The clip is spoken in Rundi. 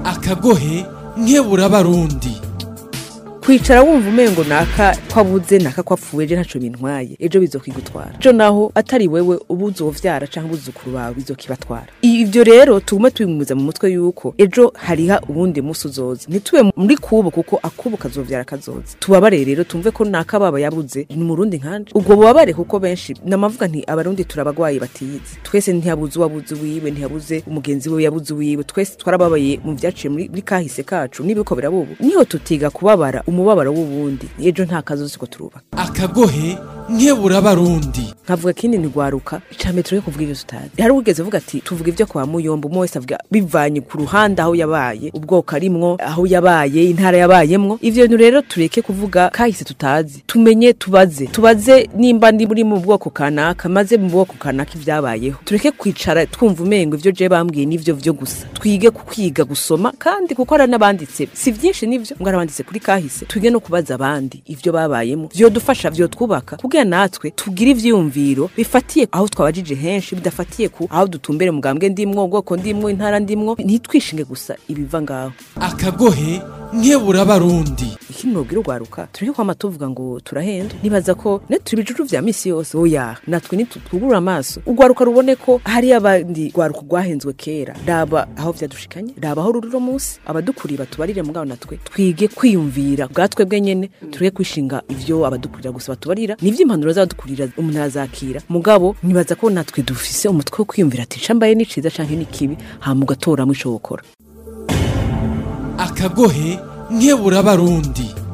akagohe nkebura abarundi kwicara wumva umengo naka kwabuze naka kwapfuye ejo ntaco bintwaye ejo bizokigutwara ejo naho atari wewe uba uzovyara canke ubuzukuru bawe bizokibatwara ivyo rero tugume tubimwiza mu mutwe yuko ejo hariha uwundi musi uzoza ntitube muri kubo kuko akubo kazovyara kazoza tubabare rero tumve ko naka baba yabuze ni murundi nkanje ubwo bubabare kuko benshi namavuga nti abarundi turabagwaye batiyizi twese ntiyabuze uwabuze wiwe ntiyabuze umugenzi we yabuze wiwe twese twarababaye mu vyaciye muri muri kahise kacu n'ibiko birabubu niho tutiga kubabara umubabaro w'ubundi ejo nta kazozi ko turubaka akagohe nkebura abarundi nkavuga kindi ntigwaruka icambere turiye kuvuga ivyo tutazi hari ugeze avuga ati tuvuga ivyo kwa muyombo umwe wese avuga bivanye ku ruhande aho yabaye ubwoko arimwo aho yabaye intara yabayemwo ivyo bintu rero tureke kuvuga kahise tutazi tumenye tubaze tubaze nimba ndi muri mu bwoko kanaka maze mu bwoko kanaka ivyabayeho tureke kwicara twumva umengo ivyo je bambwiye nivyo vyo gusa twige ku kwiga gusoma kandi kuko hari n'abanditse si vyinshi nivyo ngo arabanditse kuri kahise twige no kubaza abandi ivyo babayemo vyodufasha vyotwubaka kugira natwe tugire ivyiyumviro bifatiye aho twabajije henshi bidafatiye ku aho dutumbere mugambwe ndimwo ubwoko ndimwo intara ndimwo ntitwishinge gusa ibiva ngaho akagohe nkebura abarundi ikindi nobwira urwaruka tureke kwama tuvuga ngo turahenda nibaza ko ne turi ibijuju vya misi yose oya natwe nitutwugurura amaso urwaruka rubone ko hari abandi rwaruka rwahenzwe kera raba aho vyadushikanye raba aho ruri uno munsi abadukuriye batubarire mugabo natwe twige kwiyumvira bwatwe bwe nyene tureke kwishinga ivyo abadukurira gusa batubarira nivyo impanuro z'abadukurira umuntu arazakira mugabo nibaza ko natwe dufise umutwe wo kwiyumvira ati cambaye ni ciza canke ni kibi hama ugatoramwo ico wokora akagohe nkebura abarundi